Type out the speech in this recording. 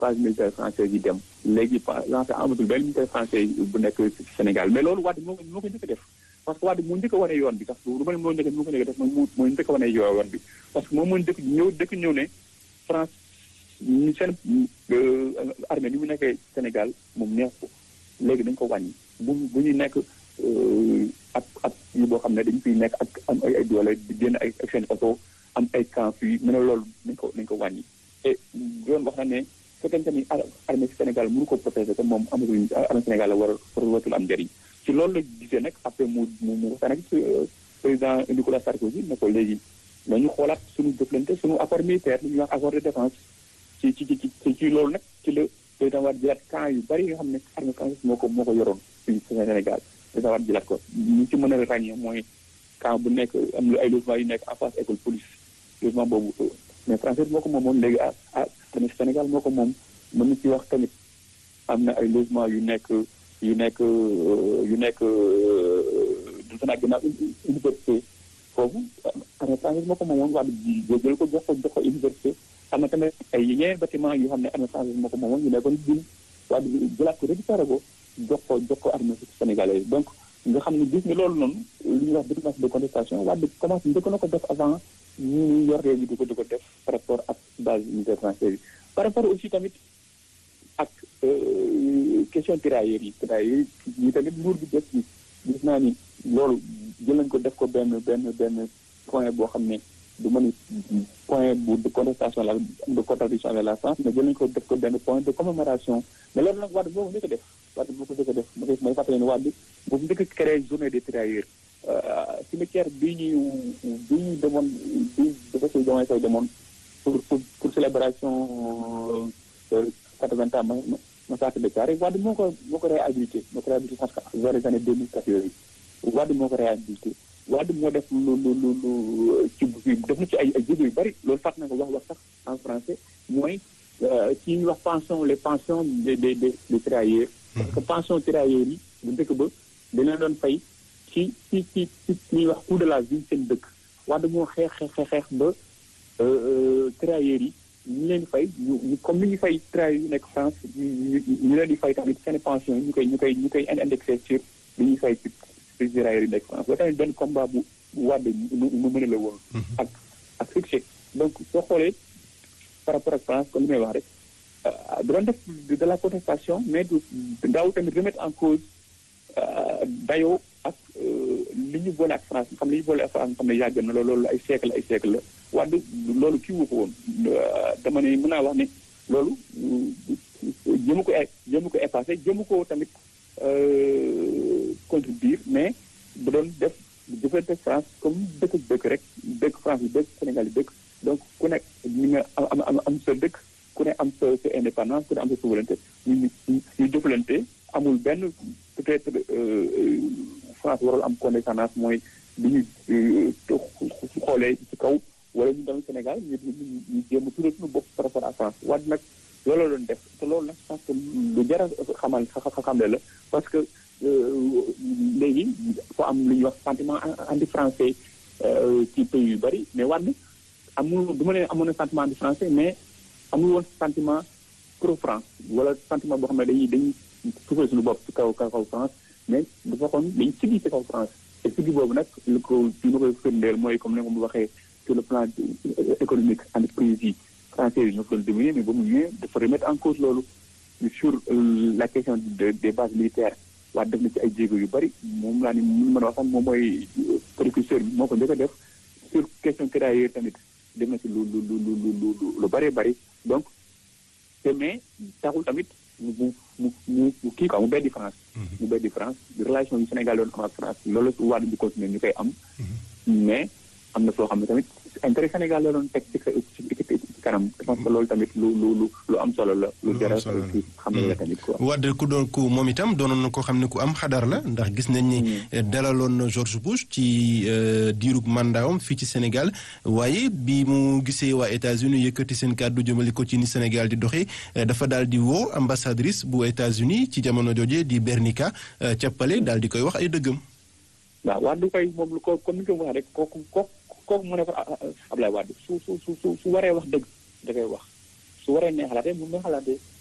base militaire français yi dem léegi pa lancé amatul benn militaire français bu nekk ci Sénégal mais loolu Wade moo ko moo ko njëkk a def parce que Wade moo njëkk a wane yoon bi sax du ma ne moo njëkk moo ko njëkk a def moom moo njëkk a wane yoon bi parce que moom moo njëkk ñëw dëkk ñëw ne France ñu seen armée ni mu nekkee Sénégal moom neex ko léegi dañ ko wàññi bu bu ñuy nekk ak ak yu boo xam ne dañu fiy nekk ak am ay ay doole di génn ay ak seen oto am ay camp fii mu ne loolu nañ ko nañ ko wàññi et yoon wax na ne fekkente ni armée Sénégal mënu ko protéger te moom amatul armée Sénégal la war a watul am njëriñ ci loolu la gisee nag après mu mu mu waxtaan ak président Nicolas Sarkozy ne ko léegi nañu xoolaat suñu jëflante suñu accord militaire li ñuy wax accord de défense ci ci ci ci ci loolu nag ci la président Wade jëlaat camp yu bari nga xam ne armée française moo ko moo ko yoroon fii Sénégal président Wade jëlaat ko ñu ci mën a ràññee mooy camp bu nekk am lu ay logement yu nekk en face école police logement boobu mais français moo ko moomoon léegi ah ah tamit Sénégal moo ko moom mën na ci wax tamit am na ay logement yu nekk yu nekk yu nekk du fanaa ginnaaw université foofu armée française moo ko moomoon Wade jël ko jox ko jox ko université am na tamit ay yeneen bâtiment yoo xam ne armée française moo ko moomoon ñu nekkoon dun Wade jëlaat ko récupéré ko jox ko jox ko armée sénégalaise donc nga xam ne gis nga loolu noonu li ñuy wax déclenche de contestation Wade commencé njëkk na ko def avant ñu yor réew mi di ko di ko def par rapport ak base militaire française yi par rapport aussi tamit ak question tirailleurs yi tirailleurs yi tamit nguur gi def ci gis naa ni loolu jël nañ ko def ko benn benn benn point boo xam ne du ma ni point bu de contestation la de contradiction avec la France mais jël nañ ko def ko benn point de commémoration mais loolu nag Wade boo ko njëkk a def Wade boo ko njëkk a def ma koy may fàttali ne Wade boobu njëkk a créé journée des tirailleurs cimetière bii ñu bii ñu demoon bi dafa si jamono say demoon pour pour pour célébration quatre-vingts ans massacre de Thiaroye Wade moo ko moo ko réhabilité moo ko réhabilité parce que vers les années deux mille quatre yooyu Wade moo ko réhabilité Wade moo def lu lu lu lu ci def na ci ay ay jéego yu bëri loolu fàtt na ko wax wax sax en français mooy ci ñuy wax pension les pensions des des des des tirailleurs parce que pension tirailleurs yi bu njëkk ba dañ leen doon fay ci ci ci ci ñuy wax coût de la vie seen dëkk Wade moo xeex xeex xeex ba tirailleurs yi ñu leen di fay ñu comme ni ñu fay tirailleurs yu nekk France ñu leen di fay tamit seen pension yi ñu koy ñu koy ñu koy indexé sur li ñuy fay ci tirailleurs yi nekk France loolu tamit benn combat bu bu Wade mu mën a la woon ak ak succès donc soo xoolee par rapport ak France comme li may wax rek doon def de la contestation mais du daaw tamit remettre en cause dayoo ak li ñu boole ak France xam ne li ñu boole ak France xam ne yàgg na loolu ay siècle ay siècle la Wade loolu kii wu ko woon dama ne mën naa wax ne loolu jëmu ko jëmu ko effacé jëmu ko tamit contribuer mais bu doon def jëfante France comme dëkk dëkk rek dëkk France yi dëkk Sénégal yi dëkk donc ku nekk ñu nga am am am sa dëkk ku ne am sa sa indépendance ku ne am sa souveraineté ñu ñu jëflante amul benn peut-être France warul am condescendance mooy bi ñu xoolee ci kaw wala ñu dem Sénégal ñu ñu jéem a tuddee suñu bopp par rapport à France Wade nag loolu la doon def te loolu nag je pense que lu jar a xamal xamle la parce que léegi foo am lu ñuy wax sentiment anti français ci pays yu bëri mais Wade amul du ma ne amoon na sentiment anti français mais amul woon sentiment pro France wala sentiment boo xam ne dañuy dañuy tuufal suñu bopp ci kaw kaw France mais dafa xoon dañu sigi ci kaw France te sigi boobu nag lu ko fi ma koy firndeel mooy comme ni ma ko waxee sur le plan économique entreprise yi français yi ñoo ko doon dominer mais ba mu ñëwee dafa remettre en cause loolu sur la question de des bases militaires waa def na ci ay jéego yu bëri moom laa ni mun mën a wax sax moom mooy précurseur bi moo ko njëkk a def sur question tirailleurs tamit def na ci lu lu lu lu lu lu bëree bëri donc te mais taxul tamit mu mu mu mu kii quoi mu beddi France mu beddi France relation yu Sénégal doon am ak France loolu su wàllu di continuer ñu koy am mais am na soo xam ne tamit intérêt Sénégal la doon teg ci ci kanam je pense que loolu tamit lu lu lu lu am solo la lu jar a xam ne la tamit quoi Wade ku doon ku moom itam doonoon na ko xam ne ku am xadar la ndax gis nañ ni dalaloon na George Bush ci diirug mandaawam fii ci Sénégal waaye bi mu gisee waa États-Unis yëkkati seen kàddu jëmale ko ci ni Sénégal di doxee dafa daal di woo ambassadrice bu États-Unis ci jamono jooje di Bernica cappale daal di koy wax ay dëggam waaw Wade koy moom lu ko comme ni ko waxee rek kooku kooku kooku mu ne ko Ablaye Wade su su su su su waree wax dëgg da koy wax su waree neexalaatee mun neexalaatee